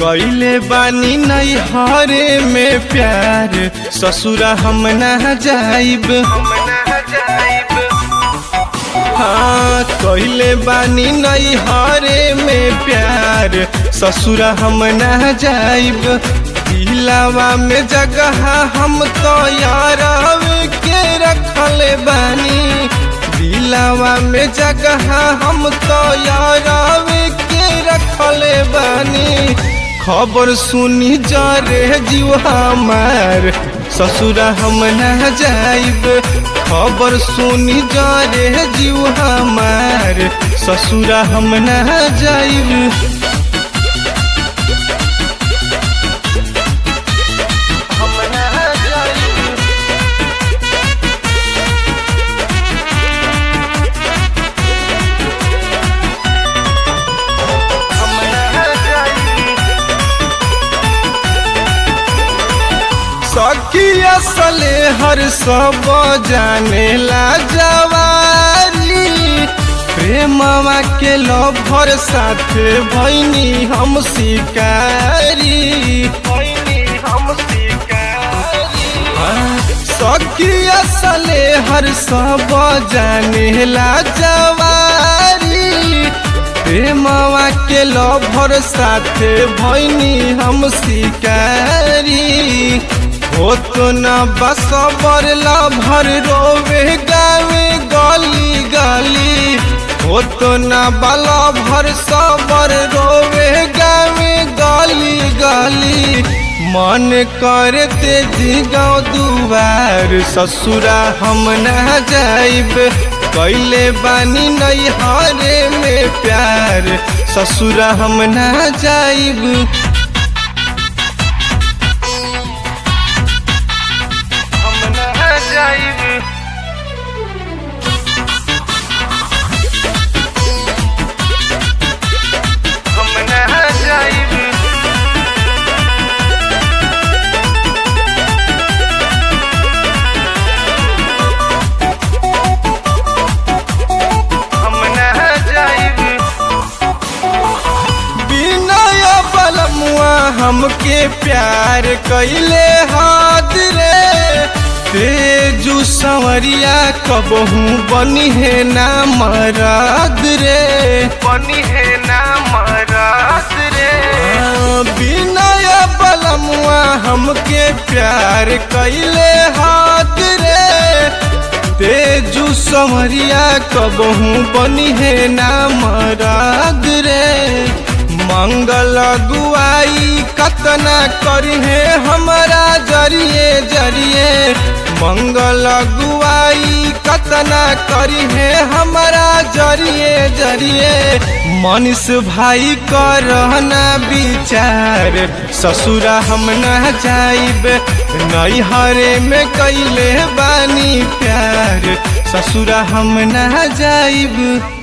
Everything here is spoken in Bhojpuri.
कैले बानी नहीं हरे में प्यार ससुरा हम ना जाइब हाँ कैले बानी नहीं हरे में प्यार ससुरा हम ना जाइब दिलावा में जगह हम तो यार के रखले बानी दिलावा में जगह हम तो यार के रखले बानी खबर सुनी जा रे जीव हमार ससुरा हम ना जाइब खबर सुनी जा रे जीव हमार ससुरा हम ना जाइब हम ना जाइब हम ना जाइब सखी असले हर सब जाने ला जवारी प्रेमवा के लभर साथे भैनी हम शिकारी भैनी हम शिकारी सखी असले हर सब जाने ला जवारी प्रेमवा के लभर साथे भैनी हम शिकारी हो तो न बसबर लभर रोवे गावे गली गली हो तो न बला भर सबर रोवे गावे गली गली मन कर तेजी गाँव दुआर ससुरा हम ना जाइब कैले बानी नहीं हरे में प्यार ससुरा हम ना जाइब हम ना जाइब हम ना जाइब हम ना जाइब बिनय बलमुआ हमके प्यार कैले हाथ रे तेजू संवरिया कबहू बनी है ना मराद रे बनी है ना मराद रे बिनय बलमुआ हमके प्यार कैले हाथ रे तेजू समरिया कबहू बनी है ना मराद रे मंगल गुआई कतना करी है हमारा जरिए जरिए मंगल गुआई कतना करी है हमारा जरिए जरिए मनीष भाई करना विचार ससुरा हम ना जाइब नहीं हरे में कैले बानी प्यार ससुरा हम ना जाइब